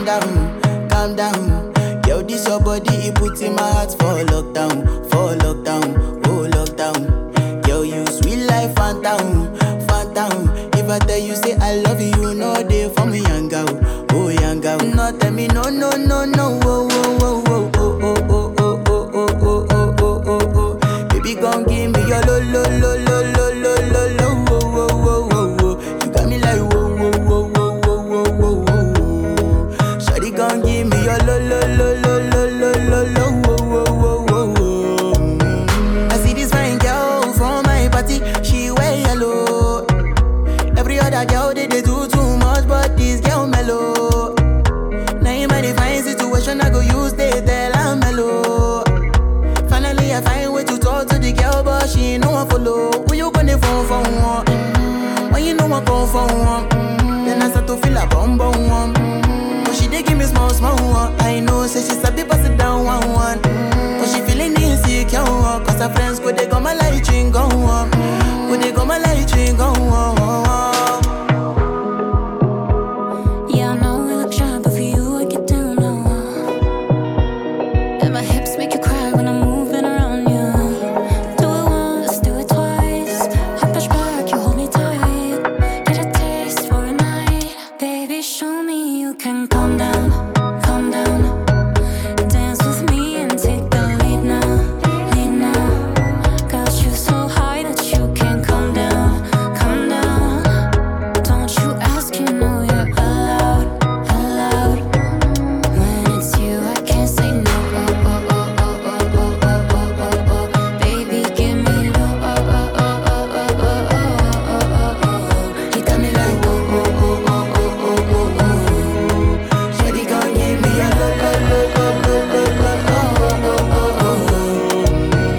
down, calm down. Yo, this your body, it puts in my heart for lockdown, for lockdown, oh lockdown. Yo, you sweet life, phantom, phantom. If I tell you say I love you, you know they for me, young girl, oh young girl. No, tell me no, no, no, no, oh, oh, oh, oh, oh, oh, oh, oh, oh, oh, oh, oh, oh, oh, oh. Baby, gon' give me your lo, lo, lo, lo, lo, lo, lo, lo, oh, oh, oh, oh, oh. You got me like whoa, whoa, whoa, whoa, whoa, whoa, whoa, whoa. Shawty gon' give me your lo, lo, lo, lo, lo, lo, lo, lo, oh, oh, oh, oh, oh. Mm. I see this fine girl from my party, she wear yellow. Every other girl they, they do too much, but this girl mellow. Now in my fine situation, I go use they tell I'm mellow. Finally, I find way to talk to the girl, but she ain't no one follow. Who you gonna phone for one? Mm, When you know I come for one, mm, then I start to feel a bum bum one. Mm, But she dey give me small small one. I know, say she sabi pass it down one one. Mm, But she feeling insecure, one, cause her friends go they go my light ring go on, go they go my light ring go on. Yeah, I know we look shy, but for you I get down low. And my hips make you cry when I'm moving around you. Do it once, do it twice. I push back, you hold me tight. Get a taste for a night, baby. Show me you can calm down, calm down. Dance with me and take the lead now, lead now. Got you so high that you can't calm down, calm down. Don't you ask, you know you're allowed, allowed. When it's you, I can't say no. Oh, oh, oh, oh, oh, oh, oh, oh, oh, oh. Baby, give me low. Oh, oh, oh, oh, oh, oh, oh, oh, oh, oh. You got me like whoa, whoa, whoa, whoa, whoa, whoa, whoa, whoa. Shawty gon' give me a lo lo lo lo lo lo lo oh oh oh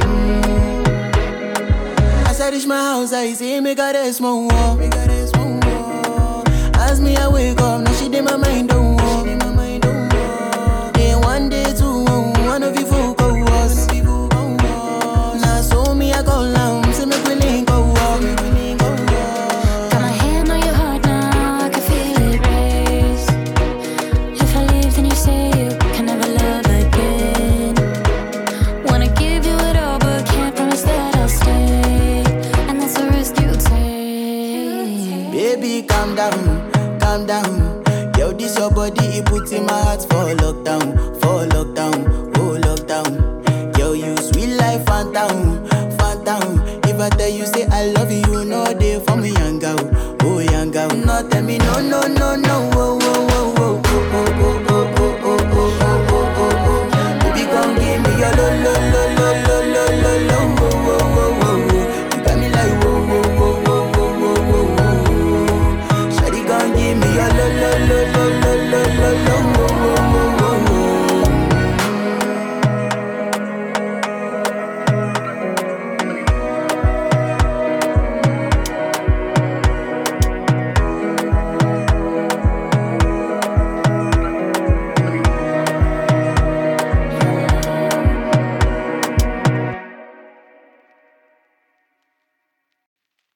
oh. As I reach my house, I see me got a small wall. Me got a small wall. As me I wake up, now she did my mind don't walk. Day one, day two, one of you folk go was. Now so me I call now, say me we link go walk. Got my hand on your heart now, I can feel it race. If I leave, then you say you can never love again. Wanna give you it all, but can't promise that I'll stay. And that's the risk you take. Baby, calm down, calm down. Yo, this your body, it puts in my heart for lockdown, for lockdown, oh lockdown. Yo, you sweet life, phantom, phantom. If I tell you say I love you, you know they for me, young girl, oh young girl. No, tell me no, no, no, no,